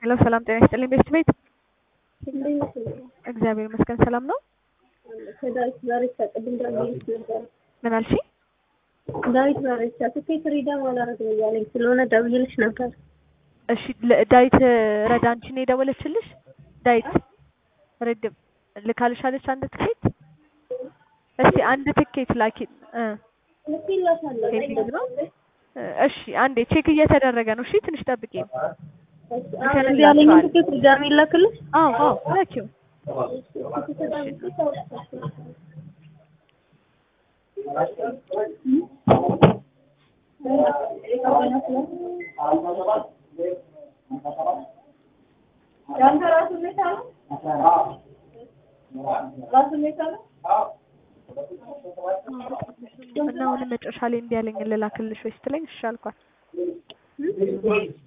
ሄሎ ሰላም ጤና ይስጥልኝ ቤስት ቤት እግዚአብሔር ይመስገን ሰላም ነው። ከዳዊት ባሬቻ ቅድም ደውዬልሽ ነበር። ምን አልሽኝ? ዳዊት ባሬቻ ትኬት ሪደም አላደርግም እያለኝ ስለሆነ ደውዬልሽ ነበር። እሺ ለ- ዳዊት ረዳ አንቺ ነው የደወለችልሽ? ዳዊት ረድም ልካልሻለች አንድ ትኬት። እስቲ አንድ ትኬት ላኪ እ ልኬላታለሁ። ፔንዲንግ ነው። እሺ አንዴ ቼክ እየተደረገ ነው። እሺ ትንሽ ጠብቂ። እዚህ ያለኝ ትኬት ሪደም ይላክልሽ። አዎ አዎ ላኪው። እና አሁንም መጨረሻ ላይ እንዲህ ያለኝ ልላክልሽ ወይ ስትለኝ እሺ አልኳት።